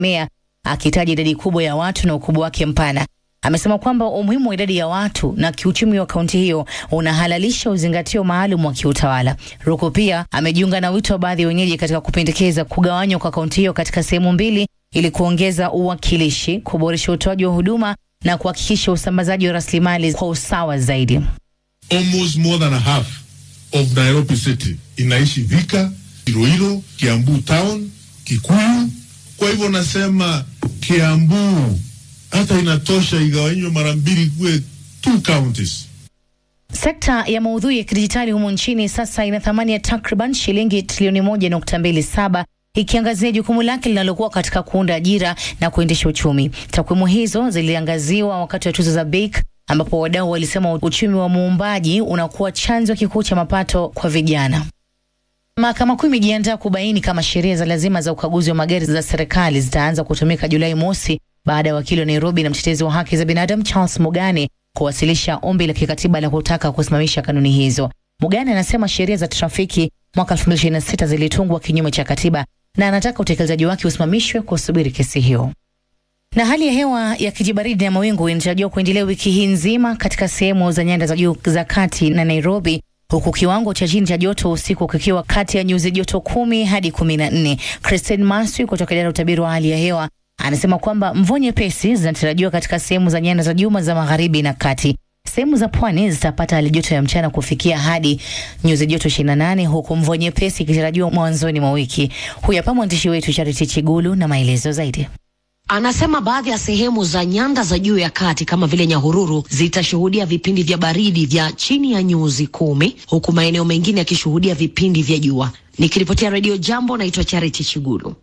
meya akitaja idadi kubwa ya watu na ukubwa wake mpana. Amesema kwamba umuhimu wa idadi ya watu na kiuchumi wa kaunti hiyo unahalalisha uzingatio maalum wa kiutawala. Ruku pia amejiunga na wito wa baadhi ya wenyeji katika kupendekeza kugawanywa kwa kaunti hiyo katika sehemu mbili ili kuongeza uwakilishi, kuboresha utoaji wa huduma na kuhakikisha usambazaji wa rasilimali kwa usawa zaidi. Almost more than a half of Nairobi city inaishi Thika, Iloilo, Kiambu town, Kikuyu. Kwa hivyo nasema Kiambu hata inatosha igawanywe mara mbili kuwe two counties. Sekta ya maudhui ya kidijitali humu nchini sasa ina thamani ya takriban shilingi trilioni moja nukta mbili saba ikiangazia jukumu lake linalokuwa katika kuunda ajira na kuendesha uchumi. Takwimu hizo ziliangaziwa wakati wa tuzo za BEAK ambapo wadau walisema uchumi wa muumbaji unakuwa chanzo kikuu cha mapato kwa vijana. Mahakama Kuu imejiandaa kubaini kama sheria za lazima za ukaguzi wa magari za serikali zitaanza kutumika Julai mosi baada ya wakili wa Nairobi na mtetezi wa haki za binadamu Charles Mugane kuwasilisha ombi la kikatiba la kutaka kusimamisha kanuni hizo. Mugane anasema sheria za trafiki mwaka 2026 zilitungwa kinyume cha katiba na anataka utekelezaji wake usimamishwe kusubiri kesi hiyo. Na hali ya hewa ya kijibaridi na mawingu inatarajiwa kuendelea wiki hii nzima katika sehemu za nyanda za juu za kati na Nairobi, huku kiwango cha chini cha joto usiku kikiwa kati ya nyuzi joto kumi hadi kumi na nne. Christine Maswi kutoka idara ya utabiri wa hali ya hewa anasema kwamba mvua nyepesi zinatarajiwa katika sehemu za nyanda za juu za magharibi na kati. Sehemu za pwani zitapata hali joto ya mchana kufikia hadi nyuzi joto 28 huku mvua nyepesi ikitarajiwa mwanzoni mwa wiki. Huyu hapa mwandishi wetu Charity Chigulu na maelezo zaidi. Anasema baadhi ya sehemu za nyanda za juu ya kati kama vile Nyahururu zitashuhudia vipindi vya baridi vya chini ya nyuzi kumi huku maeneo mengine yakishuhudia vipindi vya jua. Nikiripotia Redio Jambo, naitwa Charity Chigulu.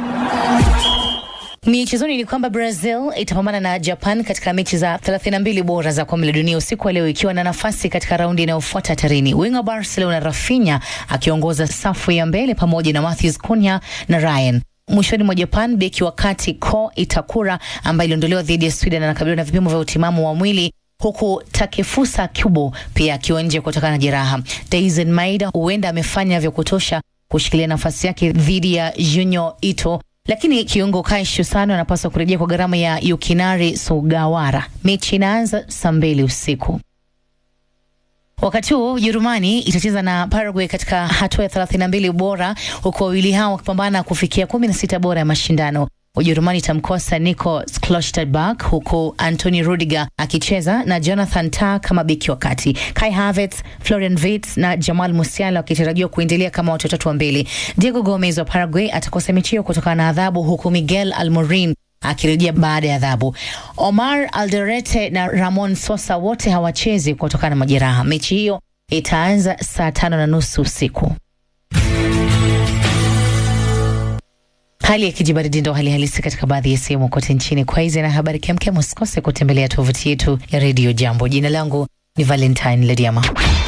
Michezoni ni kwamba Brazil itapambana na Japan katika mechi za 32 bora za kombe la dunia usiku wa leo ikiwa na nafasi katika raundi inayofuata hatarini. Winga Barcelona Rafinha akiongoza safu ya mbele pamoja na Matheus Cunha na Ryan. Mwishoni mwa Japan, beki wa kati Ko Itakura ambaye iliondolewa dhidi ya Sweden anakabiliwa na vipimo vya utimamu wa mwili huku Takefusa Kubo pia akiwa nje kutokana na jeraha. Daisen Maida huenda amefanya vya kutosha kushikilia nafasi yake dhidi ya Junyo Ito lakini kiungo Kai Shusano anapaswa kurejea kwa gharama ya Yukinari Sugawara. Mechi inaanza saa mbili usiku. Wakati huo Ujerumani itacheza na Paraguay katika hatua ya 32 bora, huku wawili hao wakipambana kufikia 16 bora ya mashindano. Ujerumani itamkosa Nico Schlotterbeck huku Anthony Rudiger akicheza na Jonathan Tah kama beki wa kati. Kai Havertz, Florian Wirtz na Jamal Musiala wakitarajiwa kuendelea kama watu watatu wa mbele. Diego Gomez wa Paraguay atakosa mechi hiyo kutokana na adhabu, huku Miguel Almorin akirejea baada ya adhabu. Omar Alderete na Ramon Sosa wote hawachezi kutokana na majeraha. Mechi hiyo itaanza saa tano na nusu usiku. Hali ya kijibaridi ndo hali halisi katika baadhi ya sehemu kote nchini. Kwa hizi na habari kemkem, usikose kutembelea tovuti yetu ya redio Jambo. Jina langu ni Valentine Lediama.